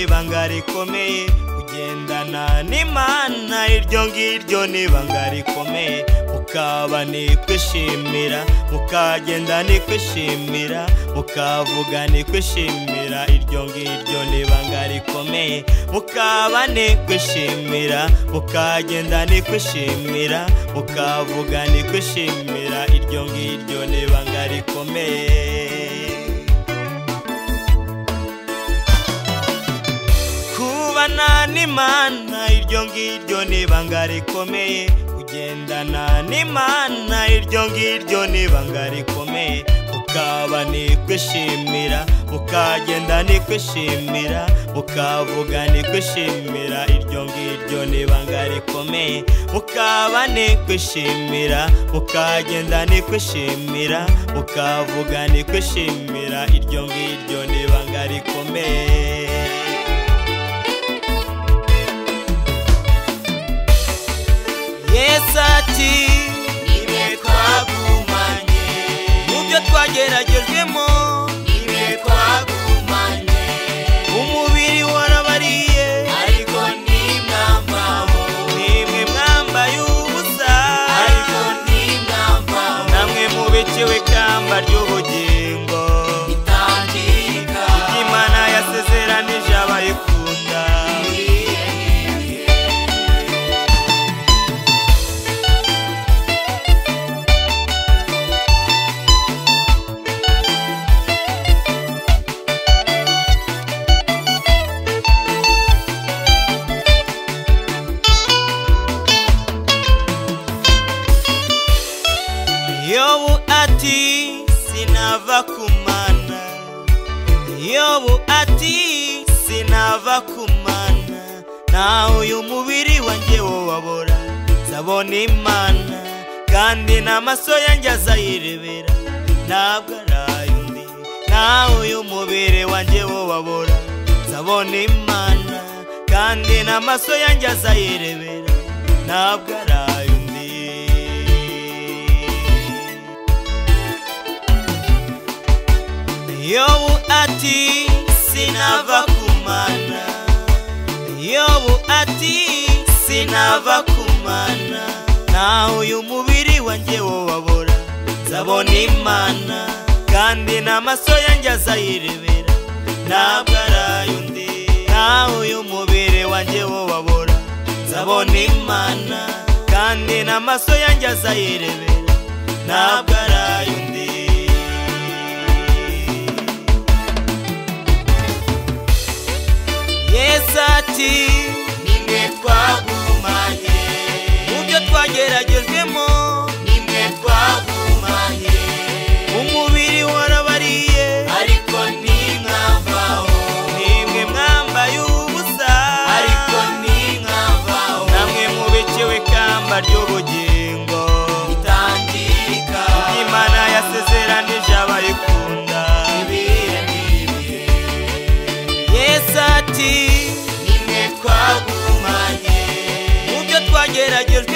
ibanga rikomeye kugendana n'imana iryo ngiryo ni ibanga rikomeye mukaba ni kwishimira mukagenda ni kwishimira mukavuga ni kwishimira iryo ngiryo ni ibanga rikomeye mukaba ni kwishimira mukagenda ni kwishimira mukavuga ni kwishimira iryo ngiryo ni ibanga rikomeye kubana n'imana iryo ngiryo ni ibanga rikomeye kugendana n'imana iryo ngiryo ni ibanga rikomeye mukaba ni kwishimira mukagenda ni kwishimira mukavuga ni kwishimira iryo ngiryo ni ibanga rikomeye mukaba ni kwishimira mukagenda ni kwishimira mukavuga ni kwishimira iryo ngiryo ni ibanga rikomeye yesu ati nibe twagumanye mu byo twageragejwemo nibe twagumanye umubiri warabariye ariko ntimwambabo nimwe mwambaye ubusa ariko ntimwambabo namwe mu biciwe ikamba ry'ubugingo bitangirika imana yasezeranije abayikunda yobu ati sinava ku mana yobu ati sinava ku mana nawe uyu mubiri wanjye wababora nzabona imana kandi n'amaso yanjye azayirebera ntabwo ari undi nawe uyu mubiri wanjye wababora nzabona imana kandi n'amaso yanjye azayirebera ntabwo ari undi yobu ati sinava ku mana yobu ati sinava ku mana nawe uyu mubiri wanjye wababora nzabona imana kandi n'amaso yanjye azayirebera ntabwo ari undi nawe uyu mubiri wanjye wababora nzabona imana kandi n'amaso yanjye azayirebera ntabwo ari undi yesu ati nibe twagumanye mu byo twageragejwemo nibe twagumanye umubiri warabariye ariko ntimwambabo nimwe mwambaye ubusa ariko ntimwambabo namwe mu biciwe ikamba ry'ubugingo bitangirika imana yasezeranije abayikunda ibihe n'ibihe yesu ati nibe twagumanye mu byo twageragejwe